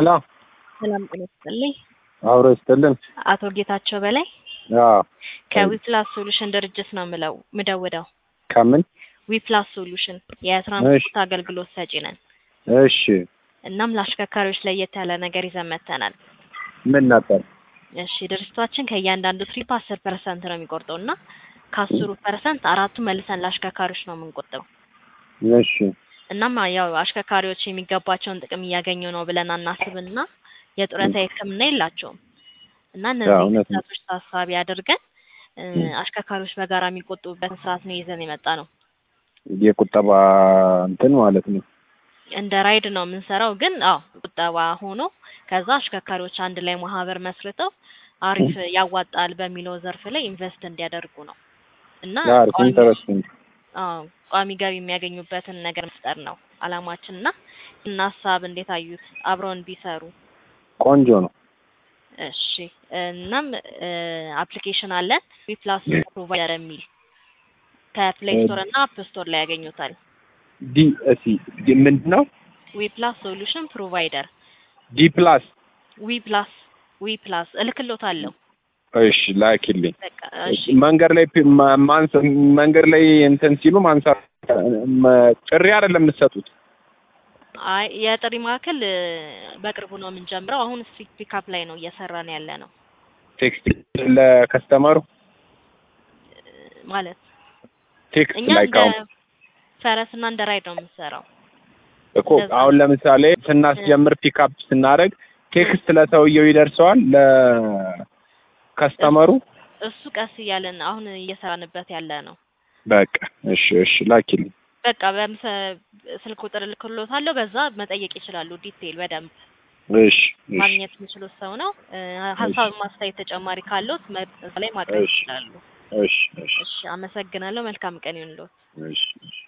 ሄሎ ሰላም ጤና ይስጥልኝ። አብሮ ይስጥልን። አቶ ጌታቸው በላይ አዎ ከዊፕላስ ሶሉሽን ድርጅት ነው ምለው ምደውደው። ከምን? ዊፕላስ ሶሉሽን የትራንስፖርት አገልግሎት ሰጪ ነን። እሺ እናም ለአሽከርካሪዎች ለየት ያለ ነገር ይዘን መጥተናል። ምን ነበር? እሺ ድርጅታችን ከእያንዳንዱ ትሪፕ አስር ፐርሰንት ነው የሚቆርጠው እና ከአስሩ ፐርሰንት አራቱ መልሰን ለአሽከርካሪዎች ነው የምንቆጥበው። እሺ እናም ያው አሽከርካሪዎች የሚገባቸውን ጥቅም እያገኙ ነው ብለን አናስብና የጡረታ ሕክምና የላቸውም እና አዎ፣ እነዚህ እውነት ነው። ክስተቶች ታሳቢ አድርገን እ፣ አሽከርካሪዎች በጋራ የሚቆጥቡበትን ስርዓት ነው ይዘን የመጣ ነው። የቁጠባ እንትን ማለት ነው። እንደ ራይድ ነው የምንሰራው፣ ግን አዎ ቁጠባ ሆኖ ከዛ አሽከርካሪዎች አንድ ላይ ማህበር መስርተው አሪፍ ያዋጣል በሚለው ዘርፍ ላይ ኢንቨስት እንዲያደርጉ ነው እና አሪፍ ቋሚ ኢንተረስቲንግ። አዎ ቋሚ ገቢ የሚያገኙበትን ነገር መፍጠር ነው አላማችን እና እና ሀሳብ እንዴት አዩት? አብረውን ቢሰሩ ቆንጆ ነው። እሺ እናም አፕሊኬሽን አለን ዊፕላስ ፕሮቫይደር የሚል ከፕሌይ ስቶር እና አፕ ስቶር ላይ ያገኙታል። ዲ እሲ ዲ ምንድን ነው? ዊፕላስ ሶሉሽን ፕሮቫይደር ዲ ፕላስ ዊፕላስ ዊፕላስ እልክሎታለሁ። እሺ ላኪልኝ። በቃ እሺ መንገድ ላይ ፒ- ማ- ማንስ መንገድ ላይ እንትን ሲሉ ማንሳት መ- ጥሪ አይደለም የምትሰጡት። አይ የጥሪ ማዕከል እ፣ በቅርቡ ነው የምንጀምረው። አሁን ስትሪት ፒካፕ ላይ ነው እየሰራን ያለ ነው ቴክስት ለከስተመሩ እ፣ ማለት ቴክስት እኛ ላይ እንደ ካሁን ፈረስ እና እንደ ራይድ ነው የምንሰራው። እኮ አሁን ለምሳሌ ስናስጀምር ፒክአፕ ስናደርግ ቴክስት ለሰውየው ይደርሰዋል ለከስተመሩ። እሱ ቀስ እያለን አሁን እየሰራንበት ያለ ነው። በቃ እሺ እሺ ላኪልኝ። በቃ በምሰ ስልክ ቁጥር እልክሎታለሁ። በዛ መጠየቅ ይችላሉ። ዲቴይል በደንብ እሺ እሺ ማግኘት የሚችሉት ሰው ነው። እ፣ ሀሳብ ማስተያየት ተጨማሪ ካለዎት መ- እዛ ላይ ማቅረብ እሺ። ይችላሉ። እሺ እሺ እሺ፣ አመሰግናለሁ። መልካም ቀን ይሁንልዎት። እሺ እሺ